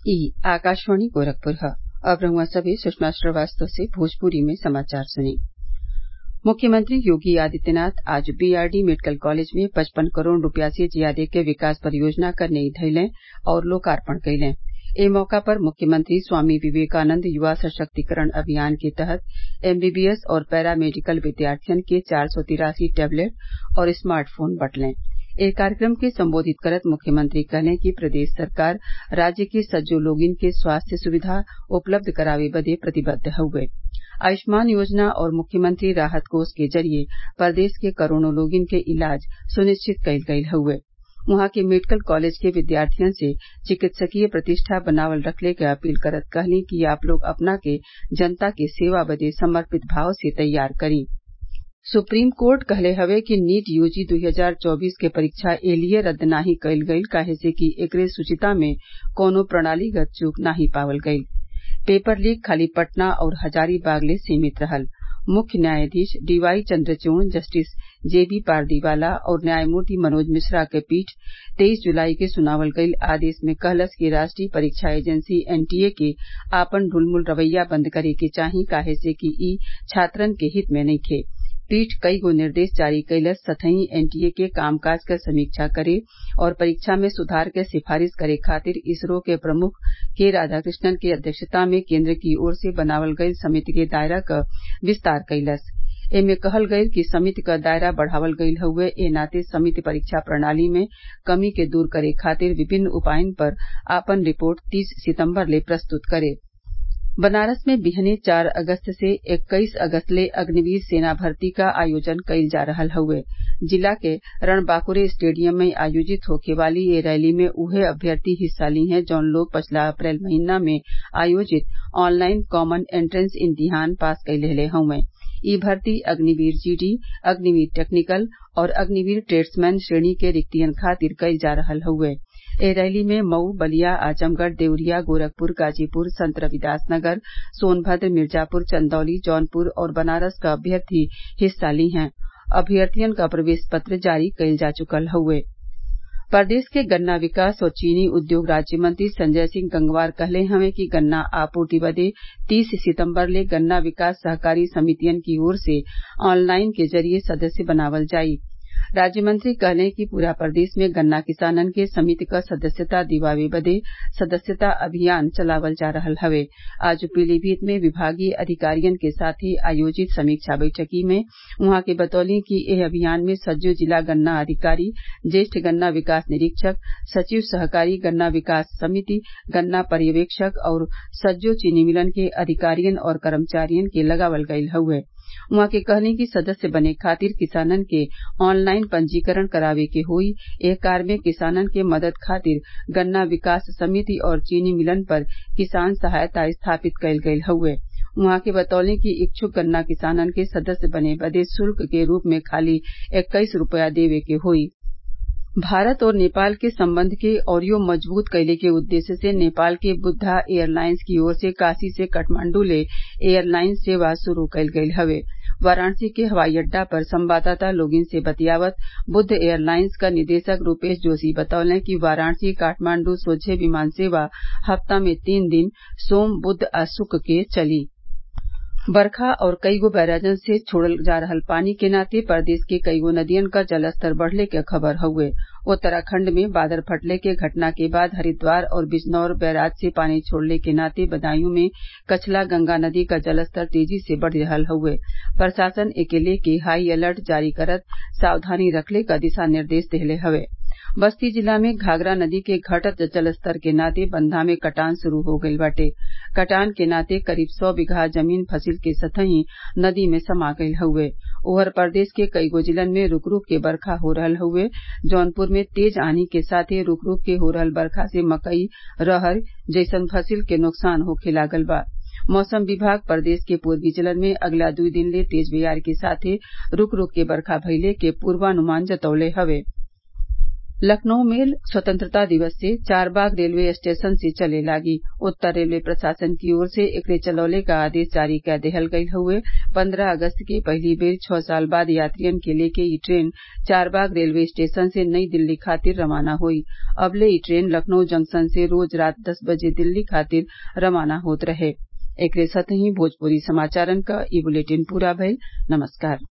ई आकाशवाणी गोरखपुर ह अब रउआ सभे सुषमा श्रीवास्तव से भोजपुरी में समाचार सुनी मुख्यमंत्री योगी आदित्यनाथ आज बीआरडी मेडिकल कॉलेज में पचपन करोड़ रूपया से ज्यादे के विकास परियोजना क नई धइलें और लोकार्पण कइलें ए मौका पर मुख्यमंत्री स्वामी विवेकानंद युवा सशक्तिकरण अभियान के तहत एमबीबीएस और पैरा मेडिकल विद्यार्थियन के चार सौ तिरासी टैबलेट और स्मार्ट फोन बटलें एह कार्यक्रम के संबोधित करत मुख्यमंत्री कहलें कि प्रदेश सरकार राज्य के सज्जो लोगिन के स्वास्थ्य सुविधा उपलब्ध करावे बदे प्रतिबद्ध हउवे आयुष्मान योजना और मुख्यमंत्री राहत कोष के जरिये प्रदेश के करोड़ों लोगिन के इलाज सुनिश्चित कईल गईल हउवे उहाँ के मेडिकल कॉलेज के विद्यार्थियन से चिकित्सकीय प्रतिष्ठा बनावल रखले क अपील करत कहलीं कि आप लोग अपना के जनता के सेवा बदे समर्पित भाव से तैयार करी सुप्रीम कोर्ट कहले हवे कि नीट यूजी दू हजार चौबीस के परीक्षा एलिये रद्द नाही कईल गईल काहे से कि एकरे शुचिता में कौनो प्रणालीगत चूक नाही पावल गईल पेपर लीक खाली पटना और हजारीबाग ले सीमित रहल मुख्य न्यायाधीश DY Chandrachud justice JB Pardiwala और न्यायमूर्ति मनोज मिश्रा के पीठ तेईस जुलाई के सुनावल गईल आदेश में कहलस कि राष्ट्रीय परीक्षा एजेंसी एनटीए के आपन ढुलमुल रवैया बंद करे के चाही काहे से कि ई छात्रन के हित में नइखे पीठ कईगो निर्देश जारी कइलस सथई एनटीए के कामकाज क समीक्षा करे और परीक्षा में सुधार के सिफारिश करे खातिर इसरो के प्रमुख के राधाकृष्णन के अध्यक्षता में केन्द्र की ओर से बनावल गईल समिति के दायरा क विस्तार कइलस एमे कहल गईल कि समिति क दायरा बढ़ावल गईल हउवे ए नाते समिति परीक्षा प्रणाली में कमी के दूर करे खातिर विभिन्न उपायन पर आपन रिपोर्ट तीस सितम्बर ले प्रस्तुत करे बनारस में बिहने चार अगस्त से इक्कीस अगस्त ले अग्निवीर सेना भर्ती क आयोजन कईल जा रहल हउवे जिला के रणबांकुरे स्टेडियम में आयोजित होखे वाली ए रैली में उहे अभ्यर्थी हिस्सा ली हैं जौन लोग पछिला अप्रैल महीना में आयोजित ऑनलाइन कॉमन एंट्रेंस इम्तिहान पास कई लेहले हउवे ई भर्ती अग्निवीर जीडी अग्निवीर टेक्निकल और अग्निवीर ट्रेड्समैन श्रेणी के रिक्तियन खातिर कईल जा रहल हउवे एह रैली में मऊ बलिया आजमगढ़ देवरिया गोरखपुर गाजीपुर संत रविदास नगर सोनभद्र मिर्जापुर चंदौली जौनपुर और बनारस क अभ्यर्थी हिस्सा ली हैं अभ्यर्थियन क प्रवेश पत्र जारी कईल जा चुकल हउवे प्रदेश के गन्ना विकास और चीनी उद्योग राज्य मंत्री संजय सिंह गंगवार कहले हवें कि गन्ना आपूर्ति बदे तीस सितम्बर ले गन्ना विकास सहकारी समितियन की ओर से ऑनलाइन के जरिये सदस्य बनावल जाई राज्य मंत्री कहलें कि पूरा प्रदेश में गन्ना किसानन के समिति क सदस्यता दिवावे बदे सदस्यता अभियान चलावल जा रहल हवे आज पीलीभीत में विभागीय अधिकारियन के साथे आयोजित समीक्षा बैठकी में उहाँ के बतौलीं कि एह अभियान में सज्जो जिला गन्ना अधिकारी ज्येष्ठ गन्ना विकास निरीक्षक सचिव सहकारी गन्ना विकास समिति गन्ना पर्यवेक्षक और सज्जो चीनी मिलन के अधिकारियन और कर्मचारियन के लगावल गईल हउवे उहाँ के कहलीं कि सदस्य बने खातिर किसानन के ऑनलाइन पंजीकरण करावे के होई एह कार्य में किसानन के मदद खातिर गन्ना विकास समिति और चीनी मिलन पर किसान सहायता स्थापित कईल गईल हउवे उहाँ के बतौलीं कि इच्छुक गन्ना किसानन के सदस्य बने बदे शुल्क के रूप में खाली इक्कीस रूपया देवे के होई भारत और नेपाल के संबंध के औरियो मजबूत कइले के उद्देश्य से नेपाल के बुद्धा एयरलाइंस की ओर से काशी से काठमांडू ले एयरलाइन सेवा शुरू कईल गईल हवे वाराणसी के हवाई अड्डा पर संवाददाता लोगिन से बतियावत बुद्ध एयरलाइंस क निदेशक रूपेश जोशी बतौले कि वाराणसी काठमांडू सोझे विमान सेवा हफ्ता में तीन दिन सोम बुध आ शुक्र के चली बरखा और कईगो बैराजन से छोड़ल जा रहल पानी के नाते प्रदेश के कईगो नदियन क जलस्तर बढ़ले के खबर हउवे उत्तराखंड में बादल फटले के घटना के बाद हरिद्वार और बिजनौर बैराज से पानी छोड़ले के नाते बदायूं में कछला गंगा नदी क जलस्तर तेजी से बढ़ रहल हउवे प्रशासन एके लेके हाई अलर्ट जारी करत सावधानी रखले क दिशा निर्देश देहले हवे बस्ती जिला में घाघरा नदी के घटत जलस्तर के नाते बंधा में कटान शुरू हो गईल बाटे कटान के नाते करीब सौ बिगहा जमीन फसिल के सतही नदी में समा गईल हउवे ओवर प्रदेश के कईगो जिलन में रूक रूक के बरखा हो रहल हउवे जौनपुर में तेज आंधी के साथे रूक रूक के हो रहल बरखा से मकई रहर जैसन फसिल के नुकसान होखे लागल बा मौसम विभाग प्रदेश के पूर्वी जिलन में अगला दुई दिन ले तेज बयार के साथे रूक रूक के बरखा भइले के पूर्वानुमान जतौले हवे लखनऊ मेल स्वतंत्रता दिवस से चारबाग रेलवे स्टेशन से चले लागी उत्तर रेलवे प्रशासन की ओर से एकरे चलौले क आदेश जारी कै देहल गयल हउवे पन्द्रह अगस्त के पहली बेर छः साल बाद यात्रियन के लेके ई ट्रेन चारबाग रेलवे स्टेशन से नई दिल्ली खातिर रवाना हुई अबले ई ट्रेन लखनऊ जंक्शन से रोज रात दस बजे दिल्ली खातिर रवाना होत रहे एकरे साथही भोजपुरी समाचारन क ई बुलेटिन पूरा भइल नमस्कार